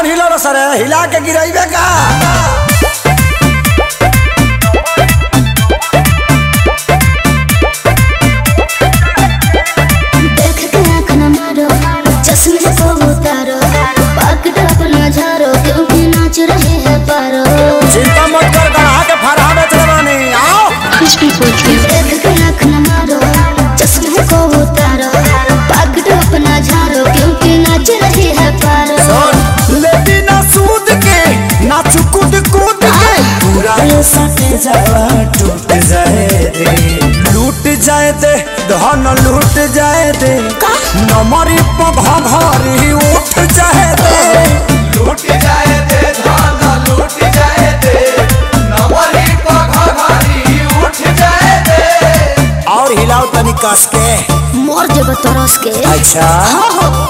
हिलो सर हिला के गिराइबे का देख के आँख न मारो चश्मे को उतारो पकड़ अपना झारो क्योंकि नाच रहे हैं पारो चिंता मत कर गढ़ा के फरहा बेच बानी आओ देख के आँख न मारो चश्मे को उतारो पकड़ अपना झारो क्योंकि नाच रहे हैं पारो लेती ना सूद के ना चुकुद कूद के पूरा ये सटे जावा टूट जाए रे लूट जाए दे धन लूट जाए दे नमरी पघा भारी उठ जाए दे लूट जाए दे धान लूट जाए दे नवरी पघारी उठ जाए दे और हिलाओ तनी कस के मोर जब तरस के अच्छा हो हो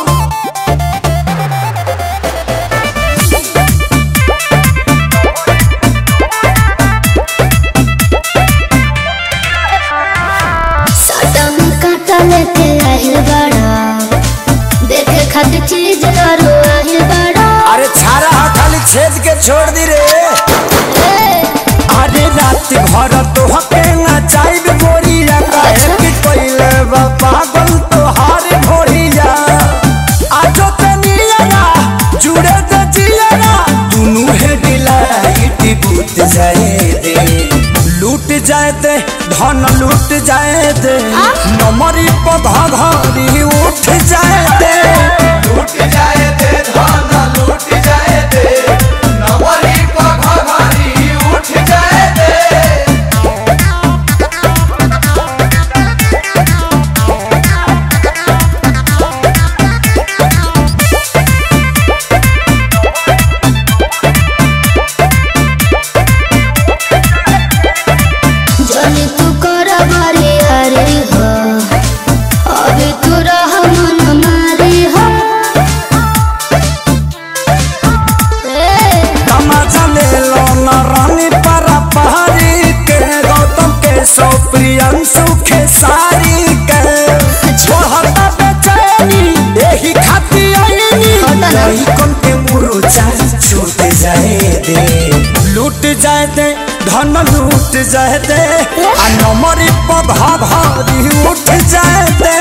साटा में कांटा लेके आहिल बड़ा देखे खातिर चीज करो आहिल बड़ा अरे छारा हा खाली छेद के छोड़ दी रे ए, अरे रात भर तो हके ना चाइब गोरिया काहे कि कोइले बा पागल तो हार भोरिया आजो ते नियरा जुड़े ते जियरा दुनु हे डिलाइट बूत जाए दे लूट जाए दे धन लूट जाए दे नमरी पधा घरी उठ जाए दे लूट जाए दे धान लूट जाए दे नवरी पघारी उठ जाए दे जनी तू कर बारी हरी हो अभी तू रह मन मारी हो ए, तमाचा ले लो न रानी परा पहाड़ी के गौतम के सौ प्रियंशु के सारी के छोड़ता बेचैनी यही खाती आईनी होता ना। नहीं कौन के मुरुचा छूट जाए दे लूट जाए दे धन लूट जाए दे आ नमरी पधा भारी उठ जाए दे